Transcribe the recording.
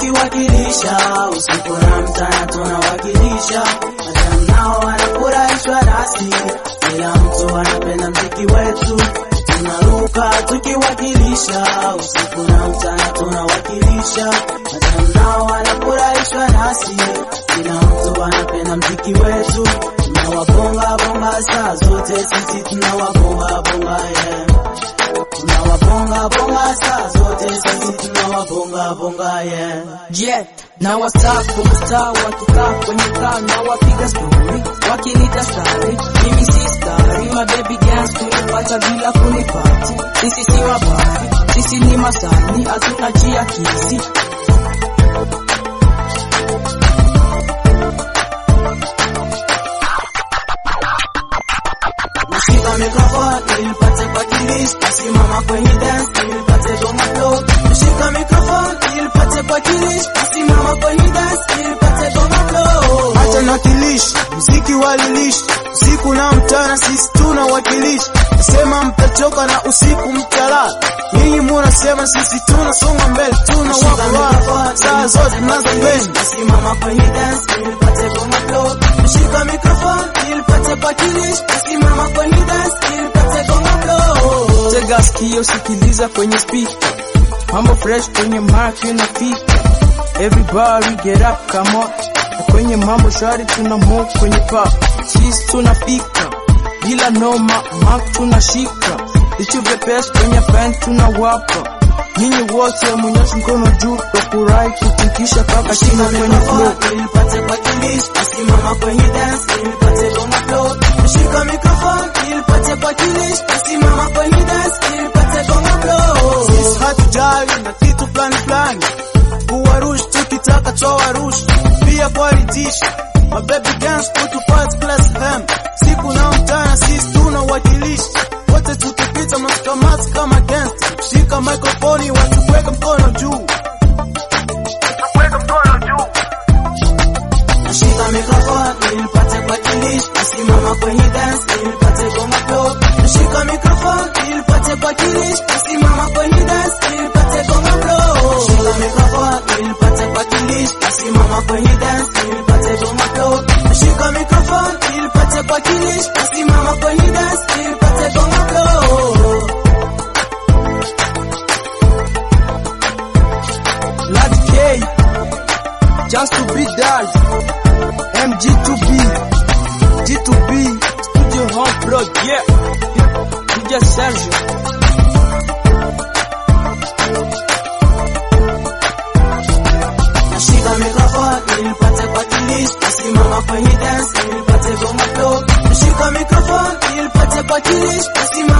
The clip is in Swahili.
tukiwakilisha usiku na mchana tunawakilisha madam nao wanafurahishwa nasi kila mtu anapenda mziki wetu tunaruka tukiwakilisha usiku na mchana tunawakilisha madam nao wanafurahishwa nasi kila mtu anapenda mziki wetu tunawabonga bonga saa zote sisi tunawabonga bonga yeah tunawabonga bonga saa zote sisi tunawabonga bonga yeah Yeah, na wasafu mstaa wakikaa kwenye kaa na wapiga stori wakinita stari, mimi si stari, my baby dance kunipata bila kunipati. Sisi si mabari, sisi ni masani, hatuna jia kisi. nashika mikrofoni nilipate kuwakilisha, nasimama kwenye dance nilipate goma flow. Nashika mikrofoni nilipate kuwakilisha, nasimama kwenye dance nilipate goma flow. Acha nakilishi mziki walilishi usiku na mchana, sisi tunawakilisha. Nasema mtachoka na usiku mtalala, nyinyi munasema sisi tunasonga mbele, tunawapa saa zote tunazopenda. Nasimama kwenye dance nilipate goma flow. Nashika mikrofoni nilipate kuwakilisha, nasimama kwenye dance nilipate goma flow. Tega sikio, sikiliza kwenye speaker, mambo fresh kwenye mic inafika. Everybody get up, come on. Na kwenye mambo shari tuna move kwenye pop, sisi tunafika bila noma, mark tunashika, vitu vyepesi kwenye band tunawapa. Nyinyi wote mwenyosha mkono juu, tufurahi kutikisha mpaka chini kwenye flow. nilipate kuwakilisha, nasimama kwenye dance nilipate goma flow. Nashika mikrofoni nilipate kuwakilisha, nasimama kwenye dance nilipate goma flow. Sisi hatujali na kitu fulani fulani, kuwarush tukitaka twawarush, pia kuwaridhisha mabebi dance kutupati class hem siku na mchana, sisi tunawakilisha wote, tukipita masikamasi kama dance, shika microphone watu kuweka mkono juu, kuweka mkono juu. Nashika mikrofoni nilipate kuwakilisha, nasimama kwenye dance nilipate goma flow. Nashika mikrofoni nilipate kuwakilisha, nasimama kwenye dance nilipate goma flow. Nashika mikrofoni nilipate kuwakilisha, nasimama kwenye dance nilipate goma flow. Nashika mikrofoni nilipate kuwakilisha, nasimama kwenye dance nilipate goma flow. Large K, just to be that. MG2B, G2B, Studio Home Pro, yeah. DJ Sergio. Nashika mikrofoni nilipate kuwakilisha, nasimama kwenye dance nilipate goma flow. Nashika mikrofoni nilipate kuwakilisha, nasimama